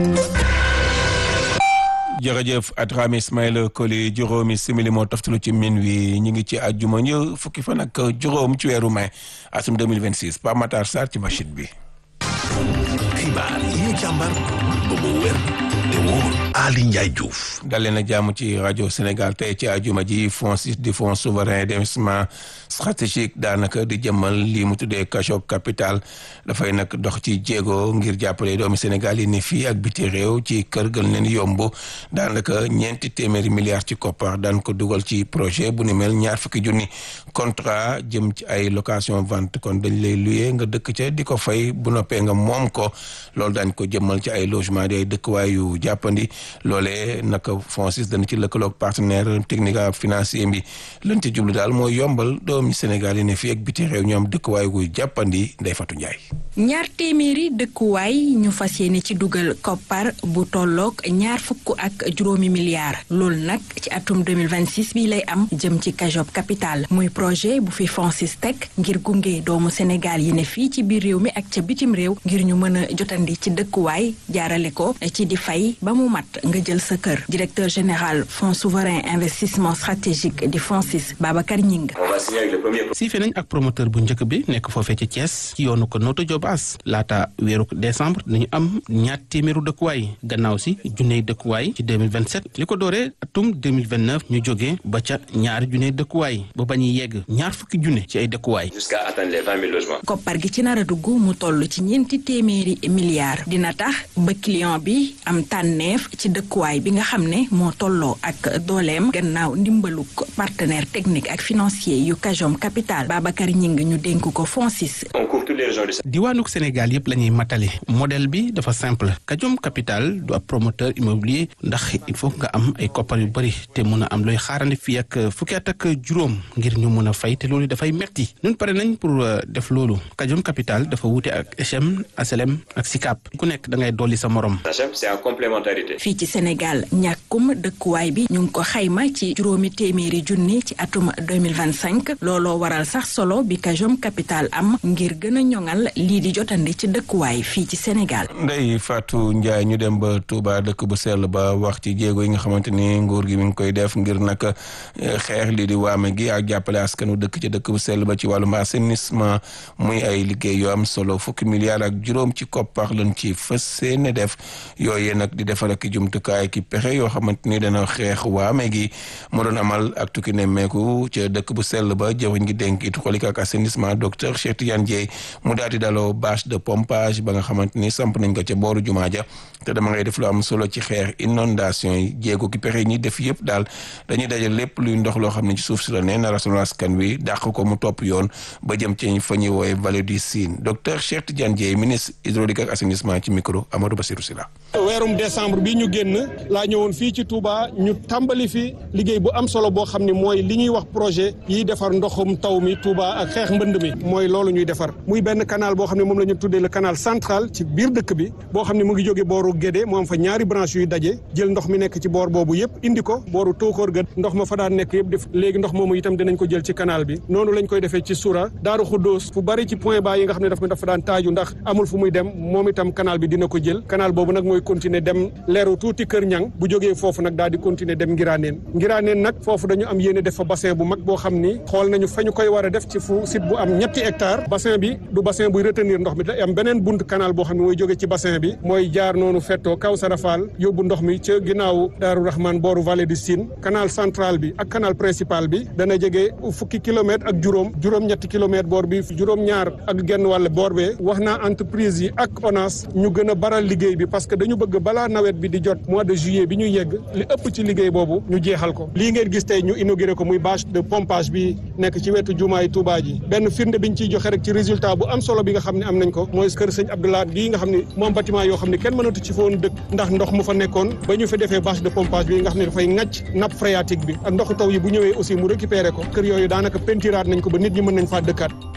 jërëjëf Adrame Ismaïla Koli juróomi simili moo toftalu ci min wi ñu ngi ci àjjuma ñu fukki fan ak juróom ci weeru mai atum 2026 Pape Matar Sarr ci machine bi. xibaar yi ñu càmbar ba mu wér te wóor Ali Ndiaye Diouf. dal leen a jàmm ci rajo Sénégal tey ci àjjuma ji FONSIS di fonds souverain d'investissement stratégique daanaka di jëmmal lii mu tuddee cachot capital dafay nag dox ci jéego ngir jàppale doomi Sénégal yi ni fii ak biti réew ci kër gën leen yomb daanaka ñeenti téeméeri milliards ci koppar daan ko dugal ci projet bu ni mel ñaar fukki junni contrat jëm ci ay location vente kon dañ lay luye nga dëkk ca di ko fay bu noppee nga moom ko loolu daañ ko jëmmal ci ay logement di ay dëkkuwaay yu jàppandi loolee naka FONSIS dana ci lëkkaloog partenaire technique ak financier bi lan ci jublu daal mooy yombal doomi Sénégal yi ne fii ak biti réew ñoom dëkkuwaay gu jàppandi Ndeye Fatou Ndiaye. ñaar téeméeri dëkkuwaay ñu fas yéene ci dugal koppar bu tolloog ñaar fukk ak juróomi milliards loolu nag ci atum 2026 bi lay am jëm ci Cajop Capital muy projet bu fi FONSIS teg ngir gunge doomu Sénégal yi ne fii ci biir réew mi ak ca bitim réew ngir ñu mën a jotandi ci dëkkuwaay jaarale ko ci di fay ba mu mat nga jël sa kër directeur général fonds souverain investissement stratégique di FONSIS Babacar Ñing siife nañ ak promoteur bu njëkk bi nekk foofee ci Thiès ci yoonu ko Notto Diobass laata weeru décembre dañu am ñaar téeméeru dëkkuwaay gannaaw si junney dëkkuwaay ci 2027 li ko dooree atum 2029 ñu jógee ba ca ñaari junney dëkkuwaay ba ba ñuy yegg ñaar fukki junne ci ay dëkkuwaay. jusqu'à atteindre les 20 000 logements. koppar gi ci nar a dugg mu toll ci ñeenti téeméeri milliards dina tax ba client bi am tànneef ci dëkkuwaay bi nga xam ne moo tolloo ak dooleem gannaaw ndimbaluk partenaire technique ak financier yu Cajom Capital Babacar Ñing ñu dénk ko FONSIS. on couvre toutes les régions du diwaanuk Sénégal yëpp la ñuy matale modèle bi dafa simple Cajom Capital du ab promoteur immobilier ndax il faut nga am ay koppar yu bëri te mun a am looy xaarandi fii ak fukki at ak juróom ngir ñu mun a fay te loolu dafay metti ñun pare nañ pour def loolu Cajom Capital dafa wuute ak HM HLM ak SICAP ku nekk da ngay dolli sa morom. c'est en complémentarité. fii ci Sénégal ñàkkum dëkkuwaay bi ñu ngi ko xayma ci juróomi téeméeri junni ci atum 2025 looloo waral sax solo bi Cajom Capital am ngir gën a ñoŋal lii di jotandi ci dëkkuwaay fii ci Sénégal. Ndeye Fatou Ndiaye ñu dem ba Touba dëkk bu sell ba wax ci jéego yi nga xamante ni nguur gi mi ngi koy def ngir nag xeex lii di waame gi ak jàppale askanu dëkk ci dëkk bu sell ba ci wàllum assainissement muy ay liggéey yu am solo fukki milliards ak juróom ci koppar lañ ci fës seene def yooyee nag di defar ak jumtukaay ki pexe yoo xamante ni dana xeex waame gi mu doon amal ak tukki nemmeeku ca dëkk bu sell ba jëwriñ gi dénk it xolik ak assainissement docteur Cheikh Tidiane Dieye mu daal di daloo bâche de pompage ba nga xamante ni samp nañ ko ca booru jumaa ja te dama ngay def lu am solo ci xeex inondation yi jéego ki pexe ñi def yëpp daal dañuy dajal lépp luy ndox loo xam ne ci suuf si la ne na rassemblement askan wi dàq ko mu topp yoon ba jëm ci fa ñuy woowe vallée du Sine docteur Cheikh Tidiane Dieye ministre hydraulique ak assainissement ci micro Amadou Bassirou Sylla weerum décembre bi ñu génn laa ñëwoon fii ci Touba ñu tàmbali fi liggéey bu am solo boo xam ne mooy li ñuy wax projet yiy defar ndoxum taw mi Touba ak xeex mbënd mi mooy loolu ñuy defar muy benn canal boo xam ne moom la ñu tuddee le canal central ci biir dëkk bi boo xam ne mu ngi jóge booru Guédé mu am fa ñaari branche yuy daje jël ndox mi nekk ci boor boobu yëpp indi ko booru Tóokóor ga ndox ma fa daan nekk yëpp def léegi ndox moomu itam dinañ ko jël ci canal bi noonu lañ koy defee ci Soura Daaru Xuddoos fu bari ci point bas yi nga xam ne daf dafa daan taaju ndax amul fu muy dem moom itam canal bi dina ko jël canal boobu nag mooy continuer dem leeru tuuti kër ñang bu jógee foofu nag daal di continuer dem ngiraaneen ngiraaneen nag foofu dañu am yéene def fa bassin bu mag boo xam ni xool nañu fa ñu koy war a def ci fu site bu am ñetti hectare bassin bi du bassin buy retenir ndox mi da am beneen bunt canal boo xam ne mooy jóge ci bassin bi mooy jaar noonu fettoo kaw sarafal yóbbu ndox mi ca ginnaaw daaru rahman booru vallée du Sine canal central bi ak canal principal bi dana jege fukki kilomètre ak juróom juróom-ñetti kilomètre boor bi juróom-ñaar ak genn wàll boor bee wax naa entreprise yi ak ONAS ñu gën a baral liggéey bi parce que dañu bëgg balaa nawet bi di jot mois de juillet bi ñu yegg li ëpp ci liggéey boobu ñu jeexal ko lii ngeen gis tey ñu inauguré ko muy bâche de pompage bi nekk ci wetu jumaay Touba ji benn firnde biñ ciy joxe rek ci résultat bu am solo bi nga xam ne am nañ ko mooy kër sëñ Abdoulaye bii nga xam ne moom bâtiment yoo xam ne kenn mënatu ci foon dëkk ndax ndox mu fa nekkoon ba ñu fi defee bâche de pompage bi nga xam ne dafay ŋàcc nappe phréatique bi ak ndoxu taw yi bu ñëwee aussi mu récupéré ko kër yooyu daanaka pentiraat nañ ko ba nit ñi mën nañ faa dëkkaat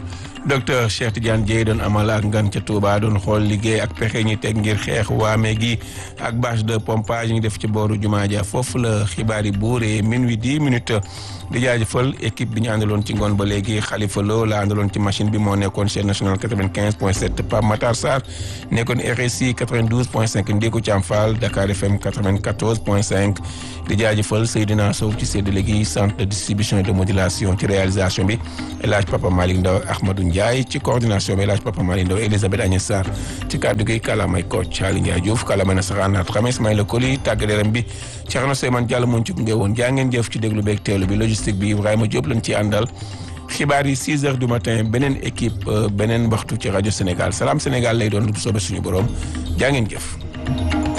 docteur Cheikh Tidiane Dièye doon amal ak ngan ca Touba doon xool liggéey ak pexe ñi teg ngir xeex waame gi ak bâche de pompage ñu def ci booru jumaa ja foofu la xibaar yi buuree minuit dix minutes di jaajëfal équipe bi ñu àndaloon ci ngoon ba léegi Khalifa Lo la àndaloon ci machine bi moo nekkoon chaîne nationale 95 point 7 Pape Matar Sarr nekkoon RSI 92 point 5 Ndiku Thiam Fall Dakar FM 94 point 5 di jaajëfal Seydina Sow ci séddale gi centre de distribution et de modulation ci réalisation bi El Hadj Papa Malick Ndaw Ahmadou Ndiaye ci coordination bi El Hadj Papa Malick Ndaw Elisabeth Agnès Sarr ci kàddu gi kàllaamay coach Ali Ndiaye Diouf kàllaamay nasaraan naat xam Ismaïla Koli tàggadeeram bi Thierno Seyman Diallo moo ci gunge woon jaa ngeen jëf ci déglu beeg teelu bi logistique bi Ibrahima Diop lañ ci àndal xibaar yi 6 heures du matin beneen équipe beneen waxtu ci rajo Sénégal Salam Sénégal lay doon lu soobee suñu borom jaa ngeen jëf